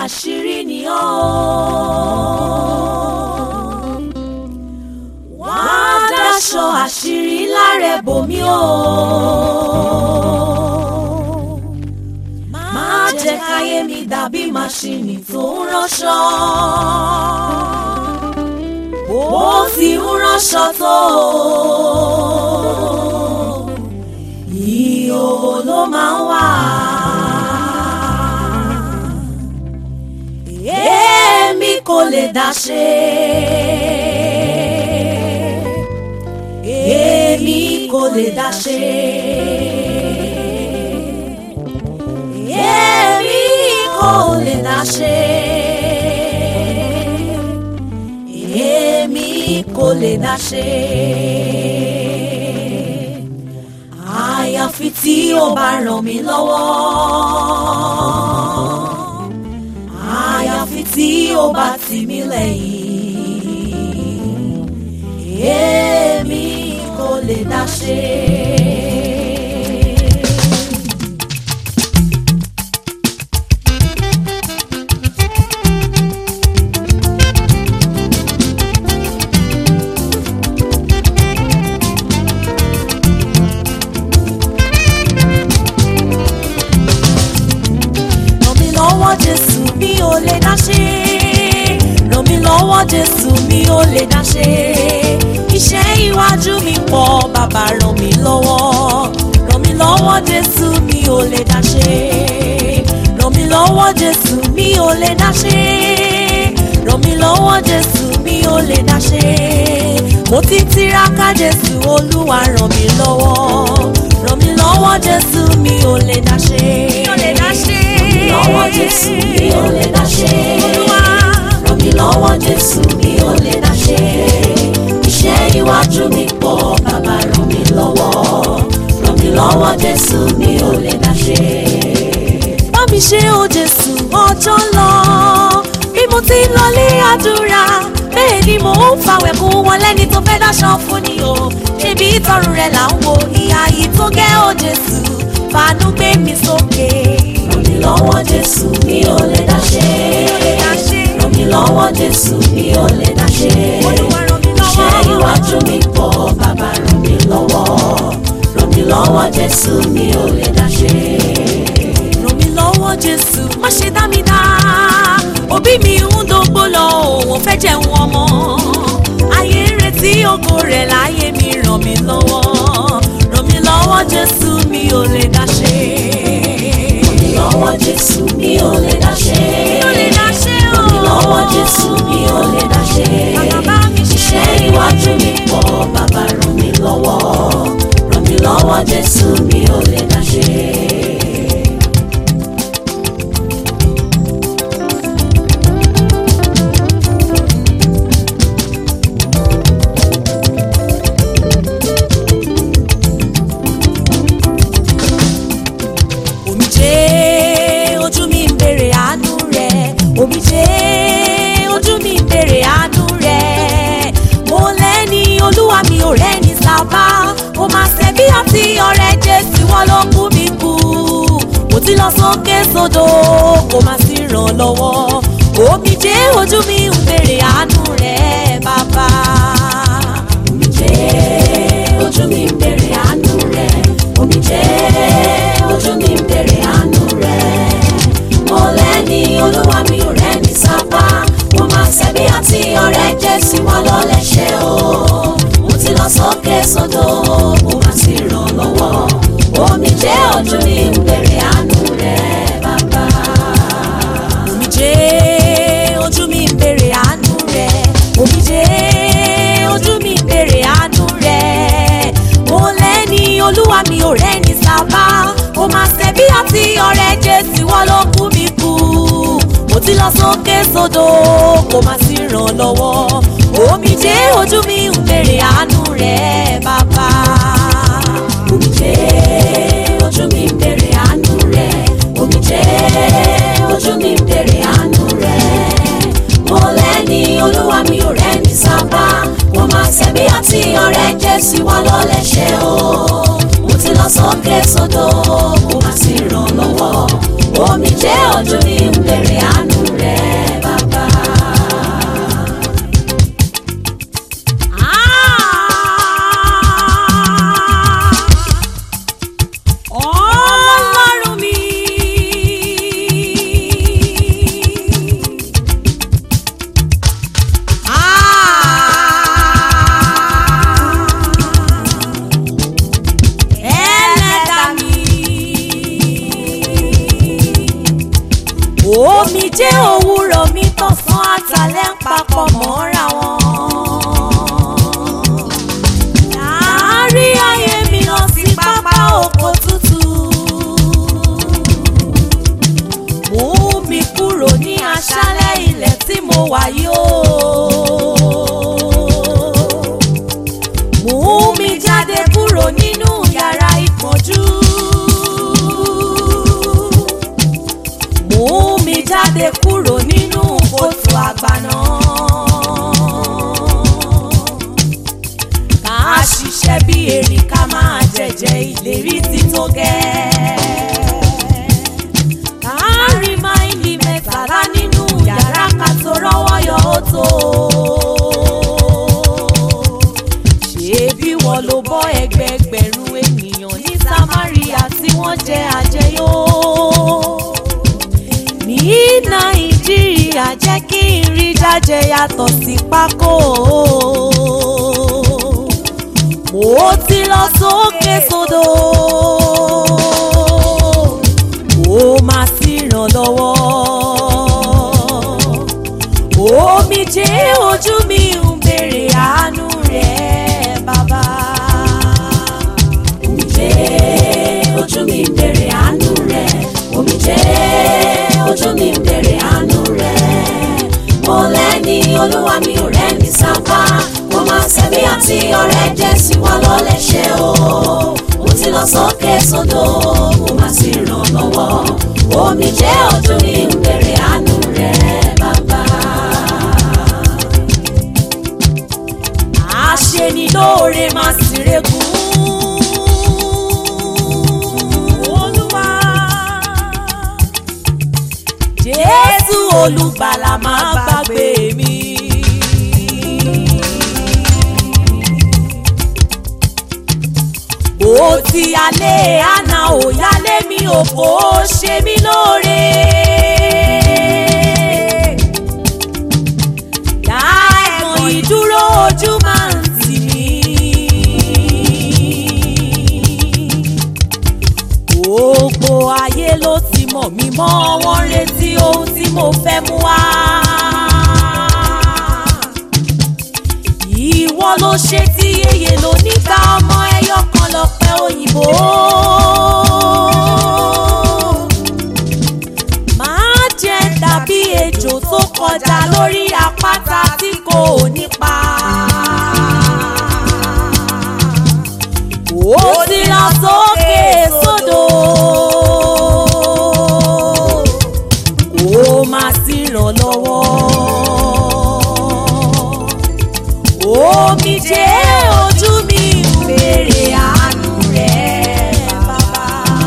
àṣírí ni ọ́ wá dáṣọ àṣírí lára bòmí o má jẹ́ káyé mi dàbí màṣíìnì tó ń ránṣọ bó ti ń ránṣọ tó ìhòòhò ló máa ń wà. èmi kò lè dá ṣe. èmi kò lè dá ṣe. èmi kò lè dá ṣe. èmi kò lè dá ṣe. àyàfi tí ó bá ràn mí lọ́wọ́ àyàfi tí ó bá tì mí lẹ́yìn èmi kò lè dá ṣe. ràn mí lọ́wọ́ jésù mi ò lè dá ṣe ràn mí lọ́wọ́ jésù mi ò lè dá ṣe iṣẹ́ iwájú mi pọ̀ bàbá ràn mí lọ́wọ́ ràn mí lọ́wọ́ jésù mi ò lè dá ṣe ràn mí lọ́wọ́ jésù mi ò lè dá ṣe ràn mí lọ́wọ́ jésù mi ò lè dá ṣe mo ti tiraka jésù olúwa ràn mí lọ́wọ́ ràn mí lọ́wọ́ jésù mi ò lè dá ṣe. mi ò lè dá ṣe. lọ́wọ́ Jésù mi ò lè dá ṣe. olúwa Ràn mí lọ́wọ́ Jésù mi ò lè dá ṣe. Iṣẹ́ iwájú mi pọ̀ bàbá ràn mí lọ́wọ́. Ràn mí lọ́wọ́ Jésù mi ò lè dá ṣe. bá mi ṣe o jésù ọjọ́ ń lọ bí mo ti ń lọlé àdúrà bẹ́ẹ̀ ni mò ń fàwẹ̀ kún wọn lẹ́ni tó fẹ́ dáṣọ fún ni o ṣebí ìtọrùn rẹ̀ là ń wo ìhà yìí tó gẹ́ o jésù fàánú gbé mi sókè. Ràn mí lọ́wọ́ Jésù mi ò lè dá ṣe. Ràn mí lọ́wọ́ Jésù mi ò lè dá ṣe. Olúwa ràn mí lọ́wọ́. Iṣẹ́ iwájú mi pọ̀ bàbá ràn mí lọ́wọ́. Ràn mí lọ́wọ́ Jésù mi ò lè dá ṣe. ràn mí lọ́wọ́ jésù má ṣe dá mi dá òbí mi ń dógbó lọ òun fẹ́ jẹun ọmọ ayé ń retí ògo rẹ̀ láyé mi ràn mí lọ́wọ́ ràn mí lọ́wọ́ jésù mi ò lè dá ṣe. Ràn mí lọ́wọ́ Jésù mi ò lè dá ṣe. mi ò lè dá ṣe o. Ràn mí lọ́wọ́ Jésù mi ò lè dá ṣe. Bàbá mi ṣe. Iṣẹ́ iwájú mi pọ̀ bàbá ràn mí lọ́wọ́. Ràn mí lọ́wọ́ Jésù mi ò lè dá ṣe. omijé ojú mi ń bèrè àánú rẹ omijé ojú mi ń bèrè àánú rẹ mo lẹ́ni olúwa mi ò rẹ́ni sábà mo máa ṣe bí àti ọ̀rẹ́ jésù wọn ló kú mi kú mo ti lọ sókè sódò kò má sí ràn lọ́wọ́ omijé ojú mi ń bèrè àánú rẹ bàbá. Omijé ojú mi ń bèrè àánú rẹ̀. Omijé ojú mi ń bèrè àánú rẹ̀. Mo lẹ́ni olúwa mi ò rẹ́ni sábà. Mo máa ṣẹ̀bi àti ọ̀rẹ́ Jésù wọn lọ lẹ́ṣẹ̀ o. Mo ti lọ sókè sódò, mo máa sì ràn lọ́wọ́. Omijé ojú mi ń bèrè àánú rẹ̀ bàbá. omijé ojú mi ń bèrè àánú rẹ omijé ojú mi ń bèrè àánú rẹ mo lẹ́ni olúwa mi ò rẹ́ni sábà mo máa ṣe bí àti ọ̀rẹ́ jésù wọn ló kú mi kú mo ti lọ sókè sódò kò má sí ràn lọ́wọ́ omijé ojú mi ń bèrè àánú rẹ bàbá. Omijé ojú mi ń bèrè àánú rẹ̀. Omijé ojú mi ń bèrè àánú rẹ̀. Mo lẹ́ni olúwa mi ò rẹ́ni sábà. Mo máa ṣẹ̀bi àti ọ̀rẹ́ Jésù wá lọ lẹ́ṣẹ̀ o. Mo ti lọ sókè sódò, mo máa sì ràn lọ́wọ́. Omijé ojú mi ń bèrè àánú omi jẹ́ òwúrọ̀ mi tọ̀sán àtàlẹ́ ń papọ̀ mọ́ra wọn. Láàárí ayé mi lọ sí pápá oko tútù. Mú mi kúrò ní aṣálẹ̀ ilẹ̀ tí mo wà yóò. Mú mi jáde kúrò nínú yàrá ìpọ́njú. Mú mi jáde kúrò nínú kòtò àgbàná. Ká ṣiṣẹ́ bí erin ká máa jẹ̀jẹ̀ ìlérí tí tó gẹ́. Ká rí máìlì mẹ́tàlá nínú yàrá ká tó rọ́wọ́ yọ ó tó. Ṣebí wọ́n ló bọ́ ẹgbẹẹgbẹ̀rún ènìyàn ní Samaria tí wọ́n jẹ àjẹyó ní nàìjíríà jẹ́ kí n rí jájẹ yàtọ̀ sí pákó. mo ti lọ sókè sódò ó máa sì ràn lọ́wọ́. omijé ojú mi ń béèrè àánú rẹ̀ bàbá. omijé ojú mi ń bèrè àánú rẹ̀ omijé ojú mi ń bèrè àánú rẹ̀ mo lẹ́ni olúwa mi ò rẹ́ni sábà mo máa ṣẹ̀bi àti ọ̀rẹ́ jẹ́ sí wa lọ́lẹ́ṣẹ̀ o mo ti lọ sókè sódò mo máa sì ràn lọ́wọ́ omijé ojú mi ń bèrè àánú rẹ̀ bàbá. àṣeni lóore máa sì regún. Olúwa Jésù olùgbàlà máa gbàgbé mi. Ó ti alẹ́ àná ò yálé mi ò kò ṣe mí lóore. Dá ẹ̀mọ̀ ìdúró ojú máa ń tì mí. Gbogbo ayé ló ti mọ̀ mí mọ́ wọ́n retí ohun tí mo fẹ́ mú wá. Ìwọ ló ṣe tí yeye ló nígbà ọmọ ẹyọ kan lọ́pẹ́ òyìnbó. Máa jẹ dàbí ejò tó kọjá lórí àpáta tí kò nípa. Ó ti lọ sókè sódò. Kó máa sì ràn lọ́wọ́. Omijé ojú mi ń béèrè àánú rẹ̀ bàbá.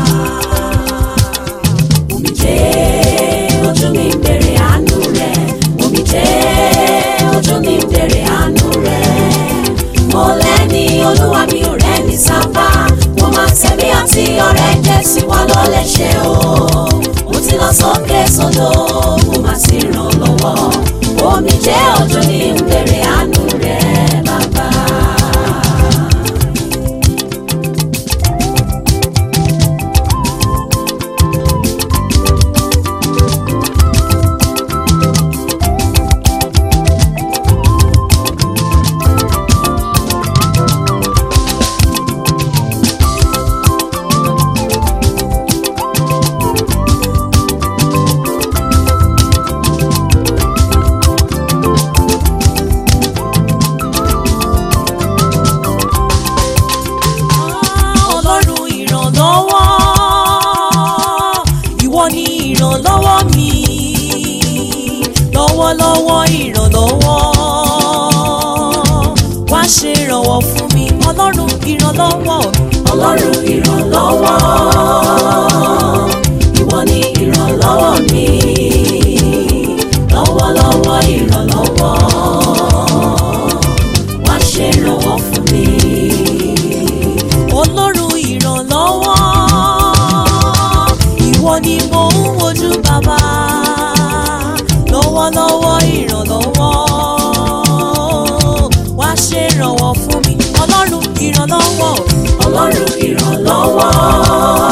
omijé ojú mi ń bèrè àánú rẹ̀ omijé ojú mi ń bèrè àánú rẹ̀ mo lẹ́ni olúwa mi ò rẹ́ni sábà mo máa ṣẹ̀bi àti ọ̀rẹ́ jẹ́ sí wa lọ́lẹ́ṣẹ̀ o mo ti lọ sókè sódò mo máa sì ràn lọ́wọ́ omijé ojú mi ń bèrè àánú rẹ̀ bàbá. Ọlọ́run ìrànlọ́wọ́ ìwọ ni ìrànlọ́wọ́ mi lọ́wọ́lọ́wọ́ ìrànlọ́wọ́ wá ṣe ìrànwọ́ fún mi Ọlọ́run ìrànlọ́wọ́ mi. ọlọ́run ìrànlọ́wọ́ ìwọ ni ìrànlọ́wọ́ mi lọ́wọ́lọ́wọ́ ìrànlọ́wọ́ wá ṣe ìrànwọ́ fún mi. Ọlọ́run ìrànlọ́wọ́ ìwọ ni mo ń wojú bàbá lọ́wọ́lọ́wọ́ ìrànlọ́wọ́ wá ṣe ìrànwọ́ fún mi Ọlọ́run ìrànlọ́wọ́ ọlọ́run ìrànlọ́wọ́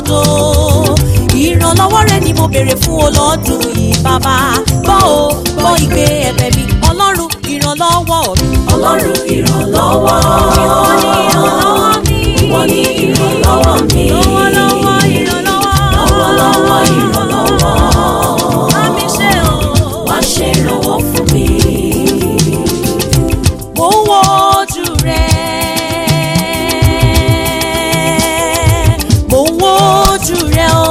ògo ìrànlọ́wọ́ rẹ ni mo béèrè fún ọlọ́dún yìí bàbá gbọ́ o gbọ́ ìgbé ẹ̀bẹ̀ mi ọlọ́run ìrànlọ́wọ́ mi. ọlọ́run ìrànlọ́wọ́ ìwọ ni ìrànlọ́wọ́ mi. ìwọ ni ìrànlọ́wọ́ mi lọ́wọ́lọ́wọ́ ìrànlọ́wọ́. lọ́wọ́lọ́wọ́ ìrànlọ́wọ́ bá mi ṣe o. wá ṣe ìrànwọ́ fún mi. mo ń wo ojú rẹ. mo ń wo ojú rẹ o.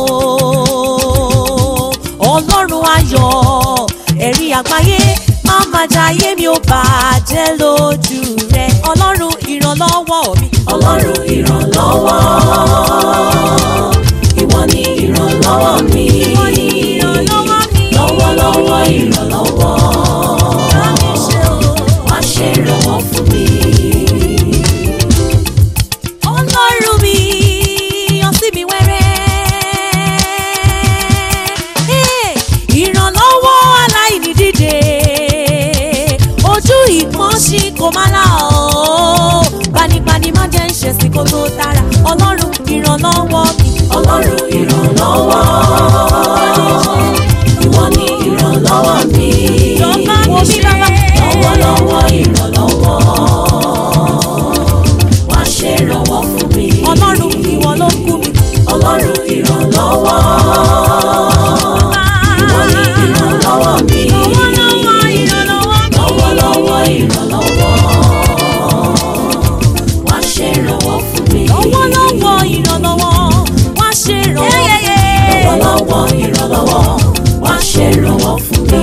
ọlọ́run ayọ̀ ẹ̀rí àgbáyé má má jayé mi ò bàjẹ́ lójú rẹ. ọlọ́run ìrànlọ́wọ́ mi. ọlọ́run ìrànlọ́wọ́ ìwọ ni ìrànlọ́wọ́ mi ìwọ ni ìrànlọ́wọ́ mi. lọ́wọ́lọ́wọ́ ìrànlọ́wọ́ bá mi ṣe o. wá ṣe ìrànwọ́ fún mi. ọlọ́run mi yọ sí mi wẹ́rẹ́. Hey, ìrànlọ́wọ́ aláìní dìde ojú ìpọ́nṣí kò má là ọ́ gbanibani má jẹ́ ń ṣe sí kó tó tara ọlọ́run ìrànlọ́wọ́ mi. ọlọ́run ìrànlọ́wọ́ ìwọ ni ìrànlọ́wọ́ mi Jọba mi ṣe lọ́wọ́lọ́wọ́ ìrànlọ́wọ́ wá ṣe ìrànwọ́ fún mi. ọlọ́run ìwọ ló kú mi. ọlọ́run ìrànlọ́wọ́ ìwọ ni ìrànlọ́wọ́ mi Lọ́wọ́lọ́wọ́ ìrànlọ́wọ́ mi. lọ́wọ́lọ́wọ́ ìrànlọ́wọ́ wá ṣe ìrànwọ́ fún mi. lọ́wọ́lọ́wọ́ ìrànlọ́wọ́ wá ṣe ìrànwọ́. lọ́wọ́lọ́wọ́ ìrànlọ́wọ́ wá ṣe ìrànwọ́ fún mi.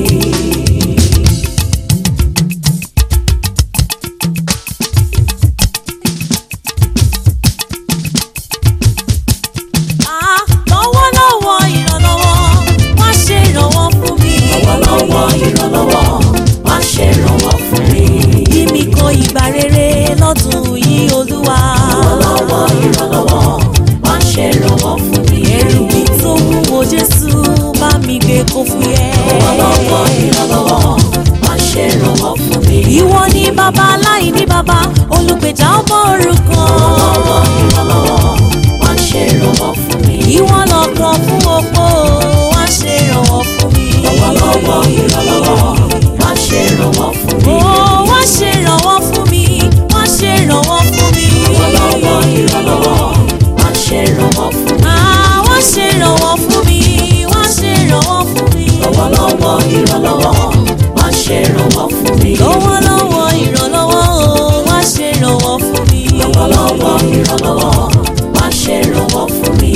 Ah, lọ́wọ́lọ́wọ́ ìrànlọ́wọ́ wá ṣe ìrànwọ́ fún mi. lọ́wọ́lọ́wọ́ ìrànlọ́wọ́ wá ṣe ìrànwọ́ fún mi. Yí mi kan ìgbà rere lọ́dún yìí olúwa. lọ́wọ́lọ́wọ́ ìrànlọ́wọ́ wá ṣe ìrànwọ́ fún mi. Ẹrù mi tó wúwo Jésù bá mi gbé kó fúyẹ́. lọ́wọ́lọ́wọ́ ìrànlọ́wọ́ wá ṣe ìrànwọ́ fún mi. Ìwọ ni bàbá aláìní bàbá olùgbèjà ọmọ òrukàn. lọ́wọ́lọ́wọ́ ìrànlọ́wọ́ wá ṣe ìrànwọ́ fún mi. Ìwọ lọ̀kan fún opó wá ṣe ìrànwọ́ fún mi. lọ́wọ́lọ́wọ́ ìrànlọ́wọ́ wá ṣe ìrànwọ́ fún mi. Ó wá ṣe ìrànwọ́ fún mi, wá ṣe ìrànwọ́ fún mi. lọ́wọ́lọ́wọ́ ìrànlọ́wọ́ wá ṣe ìrànwọ́ fún mi. Ah, wá ṣe ìrànwọ́ fún mi, wá ṣe ìrànwọ́ fún mi. lọ́wọ́lọ́wọ́ ìrànlọ́wọ́ wá ṣe ìrànwọ́ fún mi. lọ́wọ́lọ́wọ́ ìrànlọ́wọ́ o, wá ṣe ìrànwọ́ fún mi. lọ́wọ́lọ́wọ́ ìrànlọ́wọ́ wá ṣe ìrànwọ́ fún mi.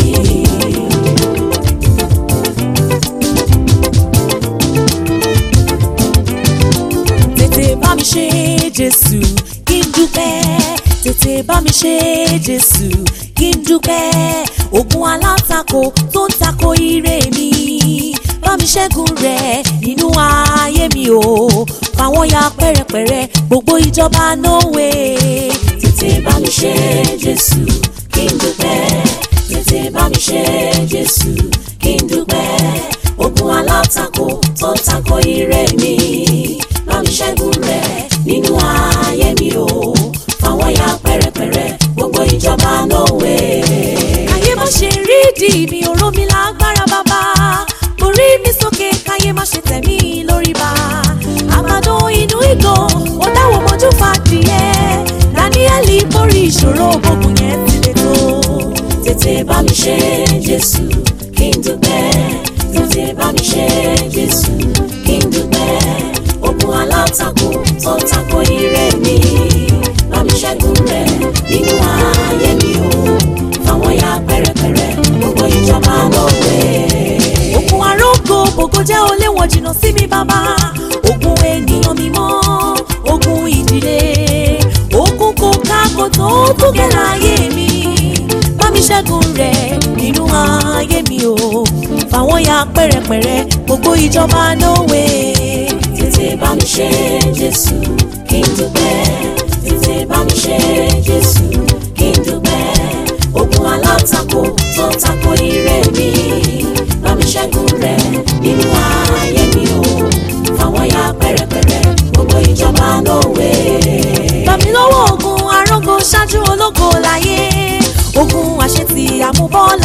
tètè bá mi ṣe jésù kí n dúpẹ́ tètè bá mi ṣe jésù kí n dúpẹ́ ogun alátakò tó ń takò ire mi bá mi ṣẹ́gun rẹ̀ nínú ayé mi o fàwọn ya pẹ́rẹpẹ̀rẹ gbogbo ìjọba nówe. tètè bá mi ṣe jésù kí n dúpẹ́ tètè bá mi ṣe jésù kí n dúpẹ́ ogun alátakò tó ń takò ire mi bá mi ṣẹ́gun rẹ̀ nínú ayé mi o fáwọn ya pẹ́rẹpẹ̀rẹ gbogbo ìjọba nówe. káyé má ṣe rí di mi òró mi lágbára bàbá mo rí mi sókè káyé má ṣe tẹ̀ mí lórí bá àgbàdo inú ìgò ó dáwọ́ mọ́jú fàdìyẹ dáníẹ́lì borí ìṣòro gbogbo yẹn ti lè tó. tètè bá mi ṣe jésù kí n dúpẹ́ tètè bá mi ṣe jésù kí n dúpẹ́ ogun alátakò tó ń takò ire mi bá mi ṣẹ́gun rẹ̀ nínú ayé mi o fáwọn ya pẹ́rẹpẹ̀rẹ gbogbo ìjọba lọ́wẹ́. òkun arógo gbogbo jẹ́ oléwọ̀n jìnnà sí mi bàbá ogun ènìyàn mímọ́ ogun ìdílé ogun kò kákò tó túgẹ̀ láyé mi bá mi ṣẹ́gun rẹ̀ nínú ayé mi o fàwọn ya pẹ́rẹpẹ̀rẹ gbogbo ìjọba nówe. tètè bá mi ṣe jésù kí n dúpẹ́ tètè bá mi ṣe jésù kí n dúpẹ́ ogun alátakò tó ń takò ire mi bá mi ṣẹ́gun rẹ̀ nínú ayé mi o fáwọn ya pẹ́rẹpẹ̀rẹ gbogbo ìjọba lówe. Gbà mí lọ́wọ́ ogun arógo ṣáájú ológo láyé ogun àṣetì àmúbọ́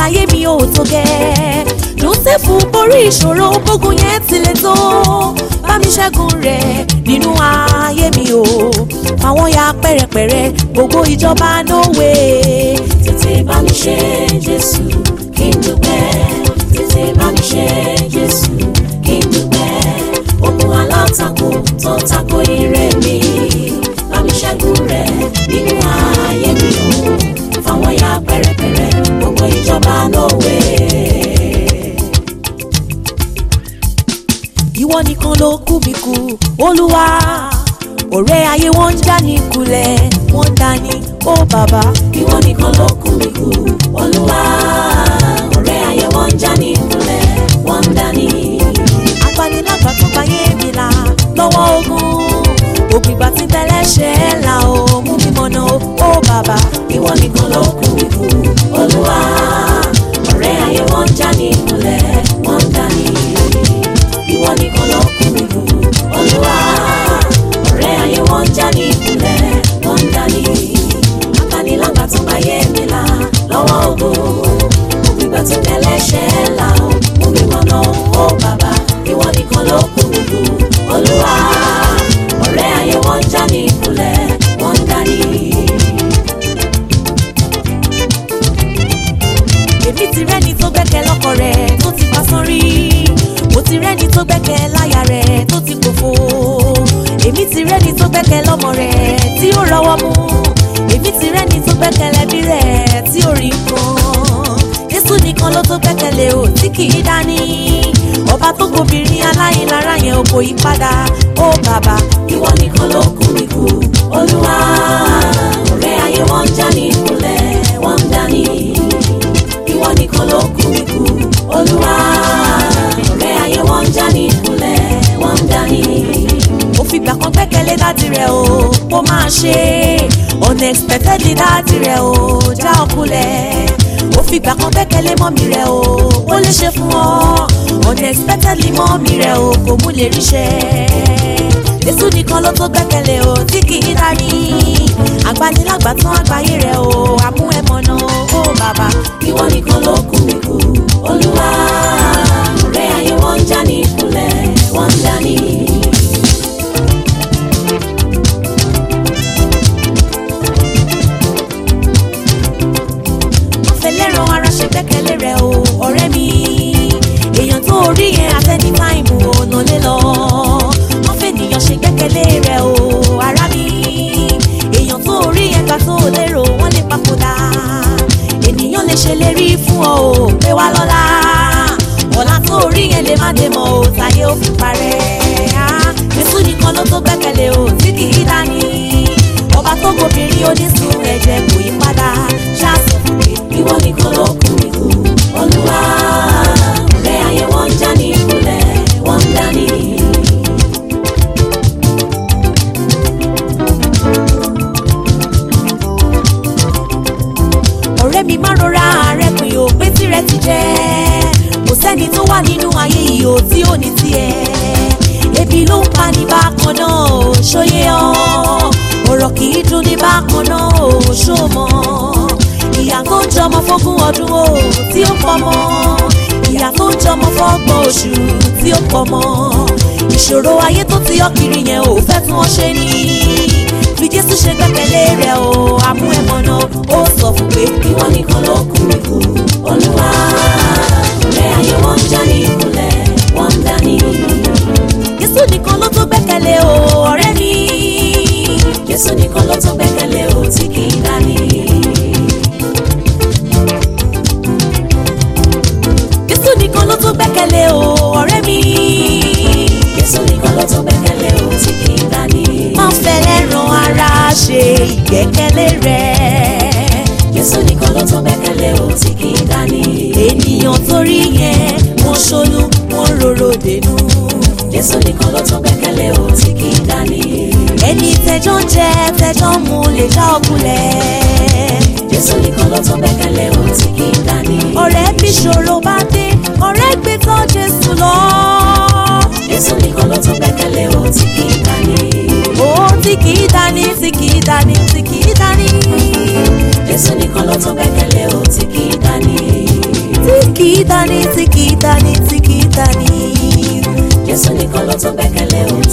Jósẹ́fù borí ìṣòro bógun yẹn ti le tó bá mi ṣẹ́gun rẹ̀ nínú ayé mi o àwọn ya pẹ̀rẹ̀pẹ̀rẹ̀ gbogbo ìjọba nówe. tètè bá mi ṣe jésù kí n dúpẹ́ tètè bá mi ṣe jésù kí n dúpẹ́ ogun alátakò tó tako ire mi bá mi ṣẹ́gun rẹ̀ nínú ayé mi o fáwọn ya pẹ̀rẹ̀pẹ̀rẹ̀ gbogbo ìjọba lówe. ìwọ nìkan ló kú mi kú olúwa ọ̀rẹ́ ayé wọn ń já ní kulẹ̀ wọ́n ń dání ó bàbá. ìwọ nìkan ló kú mi kú olúwa ọ̀rẹ́ ayé wọn ń já ní ìkúnlẹ̀ wọ́n ń dání. agbanilágbà tó bá yé mi là lọ́wọ́ ogun ògbìgbà tí tẹ́lẹ̀ ṣe é là ó mú mi mọ̀nà ó ó bàbá. ìwọ nìkan ló kú mi kú olúwa ọ̀rẹ́ ayé wọn ń já ní ìkúnlẹ̀ wọ́n ń dání. ìwọ nìkan ló kú mi kú olúwa ọ̀rẹ́ ayé wọn ń já ní ìkúnlẹ̀ wọ́n ń dání. agbanilágbà tó bá yé mi là lọ́wọ́ ogun ògbìgbà tí tẹ́lẹ̀ ṣe é là ó mú mi mọ̀nà ó bàbá ìwọ nìkan ló kú mi kú olúwa ọ̀rẹ́ ayé wọn ń já ní ìkúnlẹ̀ wọ́n ń dání. èmi ti rẹ́ni tó gbẹ́kẹ̀ lọ́kọ rẹ̀ tó ti pa sánrí mo ti rẹ́ni tó gbẹ́kẹ̀ láyà rẹ̀ tó ti pòfo èmi ti rẹ́ni tó gbẹ́kẹ̀ lọ́mọ rẹ̀ tí ó rọwọ́ mú èmi ti rẹ́ni tó gbẹ́kẹ̀ lẹ́bí rẹ̀ tí ó rí nǹkan Jésù nìkan ló tó gbẹ́kẹ̀lé o tí kì í dání ọba tó gbobìnrin aláìlára yẹn ò kò yí padà ó bàbá ìwọ nìkan ló kú mi kú olúwa ọ̀rẹ́ ayé wọn ń já ní ìkúnlẹ̀ wọ́n ń dání ìwọ nìkan ló kú mi kú olúwa ọ̀rẹ́ ayé wọn ń já ní ìkúnlẹ̀ wọ́n ń dání ó fìgbà kan gbẹ́kẹ̀lé dáàdì rẹ̀ o kó máa ṣe unexpectedly dáàdì rẹ̀ o já ọkùnlẹ̀ ó fìgbà kan gbẹ́kẹ̀lé mọ́mì rẹ̀ o ó lè ṣe fún ọ unexpectedly mọ́mì rẹ̀ o kò mú lè ríṣẹ́ Jésù nìkan ló tó gbẹ́kẹ̀lé o tí kì í dání agbanilágbà tán àgbáyé rẹ̀ o àmú ẹ̀ mọ̀nà ó bàbá ìwọ nìkan ló kú mi kú olúwa ọ̀rẹ́ ayé wọn ń já ní ìkúnlẹ̀ wọ́n ń dání. fẹlẹ́ràn ara ṣe gbẹ́kẹ̀lé rẹ̀ o ọ̀rẹ́ mi èèyàn tó rí yẹn àtẹni táìmù ọ̀nà lé lọ wọ́n fẹ́nìyàn ṣe gbẹ́kẹ̀lé rẹ̀ o ara mi èèyàn tó rí yẹn gbà tó lérò wọ́n lè papòdà ènìyàn lè ṣèlérí fún ọ o pé wá lọ́la ọ̀la tó rí yẹn lè má dé mọ́ o táyé ó fi parẹ́ ah, Jésù nìkan ló tó gbẹ́kẹ̀lé o tí kì í dání ọba tó gbobìnrin onísun ẹ̀jẹ̀ kò yí padà ṣáàtì fún mi. ìwọ nìkan ló kú mi kú olúwa ọ̀rẹ́ ayé wọn ń já ní ìkúnlẹ̀ wọ́n ń dání. ọ̀rẹ́ mi má rọra rẹ̀ pin ò pé tirẹ̀ ti jẹ́ kò sẹ́ni tó wà nínú ayé yìí ò tí ò ní tiẹ̀ ebi ló ń pa ní bákan náà ò ṣóyé ọ́ ọ̀rọ̀ kì í dùn ní bákan náà ò ṣó mọ́ ìyá tó ń jọmọ fógún ọdún o tí ó pọ̀ mọ́ ìyá tó ń jọmọ fọ́gbọ̀n oṣù tí ó pọ̀ mọ́ ìṣòro ayé tó ti ọ́ kiri yẹn ò fẹ́ tún ọ ṣe ni fi Jésù ṣe gbẹ́kẹ̀lé rẹ̀ o àmú ẹ̀ mọ́nà ó sọ fún pé ìwọ nìkan ló kú mi kú olúwa ọ̀rẹ́ ayé wọn ń já ní ìkúnlẹ̀ wọ́n ń dání. Jésù nìkan ló tó gbẹ́kẹ̀lé o ọ̀rẹ́ mi jésù nìkan ló tó gbẹ́kẹ̀lé o tí kì í dání. Jésù nìkan ló tó gbẹ́kẹ̀lé o ọ̀rẹ́ mi jésù nìkan ló tó gbẹ́kẹ̀lé o tí kì í dání. má fẹ́lẹ́ ran ara ṣe ìgbẹ́kẹ̀lé rẹ̀ jésù nìkan ló tó gbẹ́kẹ̀lé o tí kì í dání. ènìyàn torí yẹn wọ́n ṣolú wọ́n rorò dènù jésù nìkan ló tó gbẹ́kẹ̀lé o tí kì í dání. ẹni tẹjọ́ ń jẹ tẹjọ́ ń mu lè já ọkùnlẹ̀ jésù nìkan ló tó gbẹ́kẹ̀lé o tí kì í dání. ọ̀rẹ́ bí ṣòro bá dé ọ̀rẹ́ gbé tọ́ Jésù lọ. jésù nìkan ló tó gbẹ́kẹ̀lé o tí kì í dání. ó tí kì í dání tí kì í dání tí kì í dání jésù nìkan ló tó gbẹ́kẹ̀lé o tí kì í dání. tí kì í dání tí kì í dání tó gbẹ́kẹ̀lé o